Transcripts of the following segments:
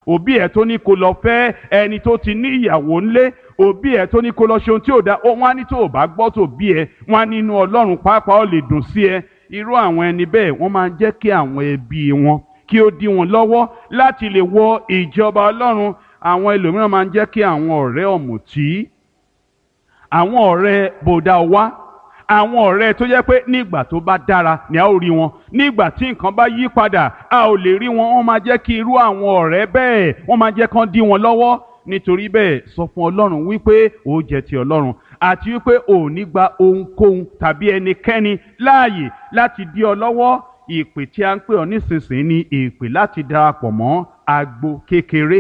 òbí ẹ̀ tó ní kó lọ fẹ́ ẹni tó ti ní ìyàwó ńlé òbí ẹ̀ tó ní kó lọ ṣe ohun tí ò da wọ́n á ní tó o bá gbọ́ tó bí ẹ wọ́n á nínú ọlọ́run pàápàá ó lè dùn sí ẹ irú àwọn ẹni bẹ́ẹ̀ wọ́n máa ń jẹ́ kí àwọn ẹbí wọn kí ó dí wọn lọ́wọ́ láti lè wọ ìjọba ọlọ́run àwọn ẹlòmíràn máa ń jẹ́ kí àwọn ọ̀rẹ́ ọ̀mùtí àwọn ọ̀rẹ́ bòdà wá àwọn ọ̀rẹ́ tó jẹ́ pé nígbà tó bá dára ni a ó rí wọn nígbà tí nǹkan bá yí padà a ò lè rí wọn wọ́n máa jẹ́ kí irú àwọn ọ̀rẹ́ bẹ́ẹ̀ wọ́n máa jẹ́ kán dí wọn lọ́wọ́ nítorí bẹ́ẹ̀ sọ fún ọlọ́run wípé ó jẹ́ ti ọlọ́run àti wípé ò ní gba ohunkóhun tàbí ẹnikẹ́ni láàyè láti dí ọ lọ́wọ́ ìpè tí a ń pè ọ nísinsìnyí ni ìpè láti darapọ̀ mọ́ agbo kékeré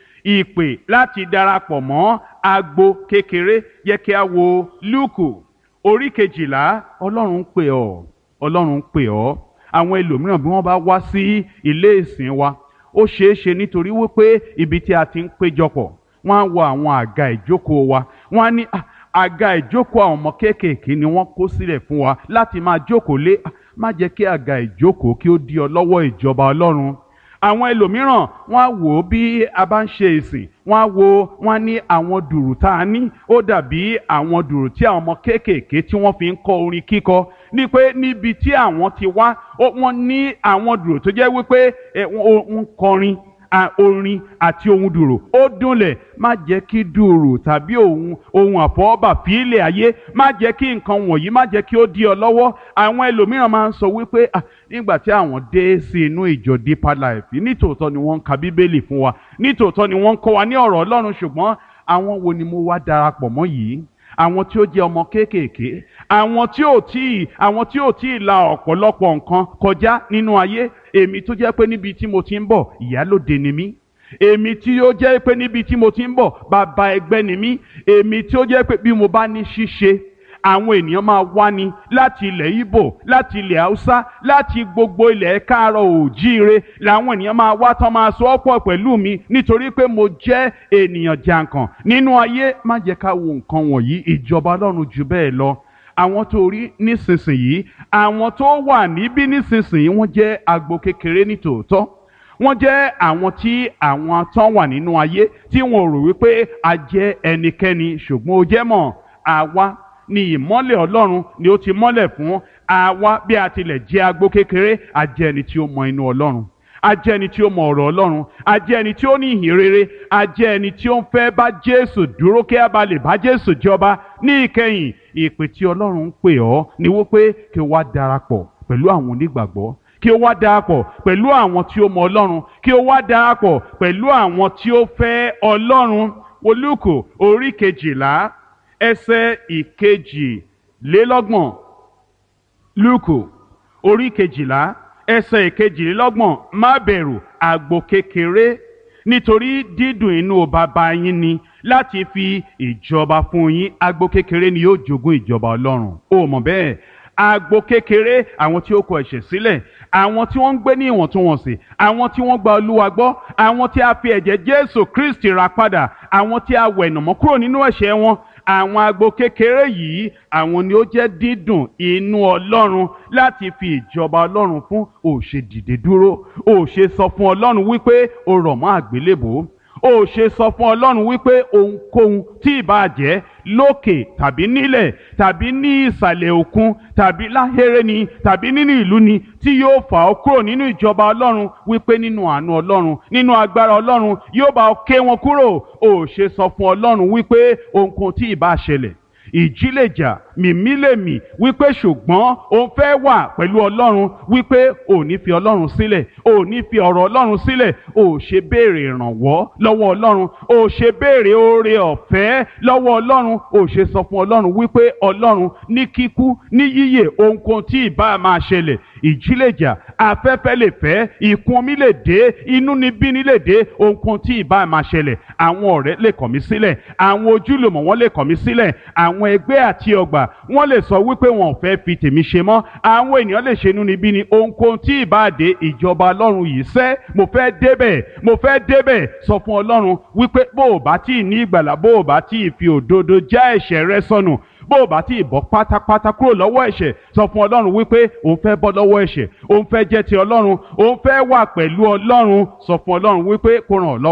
ìpè láti darapọ̀ mọ́ agbo kékeré yẹ kí a wo lúùkù orí kejìlá ọlọ́run ń pè ọ́ ọlọ́run ń pè ọ́ àwọn ẹlòmíràn bí wọ́n bá wá sí ilé ìsìn wa ó ṣeé ṣe nítorí wípé ibi tí a ti ń péjọpọ̀ wọ́n á wo àwọn àga ìjókòó wa wọ́n á ní "Ah, àga ìjókòó àwọn ọmọ kéékèèké ni wọ́n kó sílẹ̀ fún wa láti máa jókòó lé Ah, má jẹ́ kí àga ìjókòó kí ó dí ọ lọ́wọ́ ìjọba ọlọ́run àwọn ẹlòmíràn wọ́n á wò ó bí a bá ń ṣe ìsìn wọ́n á wo wọ́n á ní àwọn dùrù tá a ní ó dàbí àwọn dùrù tí àwọn ọmọ kéékèèké tí wọ́n fi ń kọ orin kíkọ ní pé níbi tí àwọn ti wá ó- wọ́n ní àwọn dùrù tó jẹ́ wípé ẹ, wọ́n ń kọrin a- orin àti ohun dùrù ó dúnlẹ̀ má jẹ́ kí dùrù tàbí ohun ohun àfọwọ́bà fílẹ̀ ayé má jẹ́ kí nǹkan wọ̀nyí má jẹ́ kí ó dí ọ lọ́wọ́ àwọn ẹlòmíràn máa ń sọ wípé "Ah, nígbà tí àwọn dé sí inú ìjọ deeper life nítòótọ́ ni wọ́n ń ka bíbélì fún wa nítòótọ́ ni wọ́n ń kọ́ wa ní ọ̀rọ̀ ọlọ́run ṣùgbọ́n àwọn wo ni mo wá darapọ̀ mọ́ yìí àwọn tí ó jẹ́ ọmọ kéékèèké àwọn tí ò tí ì àwọn tí ò tí ì la ọ̀pọ̀lọpọ̀ nǹkan kọjá nínú ayé èmi tó jẹ́ pé níbi tí mo ti ń bọ̀ ìyálòde ni mí èmi tí ó jẹ́ pé níbi tí mo ti ń bọ̀ bàbá ẹgbẹ́ ni mí èmi tí ó jẹ́ pé bí mo bá ní ṣíṣe àwọn ènìyàn máa wá ní láti ilẹ̀ Ìgbò láti ilẹ̀ Haúsá láti gbogbo ilẹ̀ káàárọ̀ òjíire làwọn ènìyàn máa wá tán máa sọ ọ́pọ̀ pẹ̀lú mi nítorí pé mo jẹ́ ènìyàn jàǹkàn nínú ayé má jẹ́ ká wo nǹkan wọ̀nyí ìjọba Ọlọ́run jù bẹ́ẹ̀ lọ àwọn tó rí nísinsìnyí àwọn tó wà níbí nísinsìnyí wọ́n jẹ́ agbo kékeré ní tòótọ́ wọ́n jẹ́ àwọn tí àwọn tán wà nínú ayé tí wọn ò rò wípé a jẹ́ ẹnikẹ́ni ṣùgbọ́n ó jẹ́ mọ̀ àwa ni ìmọ́lẹ̀ Ọlọ́run ni ó ti mọ́lẹ̀ fún àwa bí a tilẹ̀ jẹ́ agbo kékeré a jẹ́ ẹni tí ó mọ inú Ọlọ́run a jẹ́ ẹni tí ó mọ ọ̀rọ̀ Ọlọ́run a jẹ́ ẹni tí ó ní ìhìn rere a jẹ́ ẹni tí ó ń fẹ́ bá Jésù dúró kí a bá lè bá Jésù jọba ní ìkẹyìn ìpè tí Ọlọ́run ń pè ọ́ ni wípé kí o wá darapọ̀ pẹ̀lú àwọn onígbàgbọ́ kí o wá darapọ̀ pẹ̀lú àwọn tí ó mọ Ọlọ́run kí o wá darapọ̀ pẹ̀lú àwọn tí ó fẹ́ Ọlọ́run olùkọ́ orí kejìlá ẹsẹ̀ ìkejìlélọ́gbọ̀n lùkù orí kejìlá ẹsẹ̀ ìkejìlélọ́gbọ̀n má bẹ̀rù àgbò kékeré nítorí dídùn inú bàbá yín ni láti fi ìjọba fún yín àgbò kékeré ni yóò jogún ìjọba Ọlọ́run ó mọ̀ bẹ́ẹ̀ agbo kékeré àwọn tí ó kọ ẹ̀ṣẹ̀ sílẹ̀ àwọn tí wọ́n ń gbé ní ìwọ̀ntúnwọ̀nsì àwọn tí wọ́n gba olúwa gbọ́ àwọn tí a fi ẹ̀jẹ̀ jésù kristi rà padà àwọn tí a wẹ̀nàmọ́ kúrò nínú ẹ̀ṣẹ̀ wọn àwọn agbo kékeré yìí àwọn ni ó jẹ́ dídùn inú ọlọ́run láti fi ìjọba ọlọ́run fún òṣè dìde dúró òṣè sọ fún ọlọ́run wípé o rọ̀ mọ́ àgbélébòó ó ṣe sọ fún ọlọ́run wípé ohunkóhun tí ìbá jẹ́ lókè tàbí nílẹ̀ tàbí ní ìsàlẹ̀ òkun tàbí láhéré ni tàbí nínú ìlú ni tí yóò fà ọ́ kúrò nínú ìjọba ọlọ́run wípé nínú àánú ọlọ́run nínú agbára ọlọ́run yóò bá ọ ké wọn kúrò ó ṣe sọ fún ọlọ́run wípé ohunkóhun tí ìbá ṣẹlẹ̀ ìjì lè jà mìmí lè mì wípé ṣùgbọ́n òun fẹ́ wà pẹ̀lú ọlọ́run wípé ò ní fi ọlọ́run sílẹ̀ ò ní fi ọ̀rọ̀ ọlọ́run sílẹ̀ ò ṣe béèrè ìrànwọ́ lọ́wọ́ ọlọ́run ò ṣe béèrè oore ọ̀fẹ́ lọ́wọ́ ọlọ́run ò ṣe sọ fún ọlọ́run wípé ọlọ́run ní kíkú ní yíyè ohunkóhun tí ìbá máa ṣẹlẹ̀ ìjì lè jà afẹ́fẹ́ lè fẹ́ ìkún omi lè dé inú ni bíní lè dé ohunkóhun tí ìbá máa ṣẹlẹ̀ àwọn ọ̀rẹ́ lè kọ̀ mí sílẹ̀ àwọn ojúlùmọ̀ wọn lè kọ̀ mí sílẹ̀ àwọn ẹgbẹ́ àti ọgbà wọ́n lè sọ wípé wọn ò fẹ́ fi tèmi ṣe mọ́ àwọn ènìyàn lè ṣe inú ni bíní ohunkóhun tí ìbá dé ìjọba ọlọ́run yìí sẹ́ mo fẹ́ débẹ̀ mo fẹ́ débẹ̀ sọ fún ọlọ́run wípé bó o bá tí ì ní ìgbàlà bó o bá tí ì fi òdodo já ẹ̀ṣẹ̀ rẹ sọnù bó o bá tí ì bọ́ pátápátá kúrò lọ́wọ́ ẹ̀ṣẹ̀ sọ fún ọlọ́run wípé òun fẹ́ bọ́ lọ́wọ́ ẹ̀ṣẹ̀ òun fẹ́ jẹ́ ti ọlọ́run òun fẹ́ wà pẹ̀lú ọlọ́run sọ fún ọlọ́run wípé kó ràn ọ́ lọ́wọ́.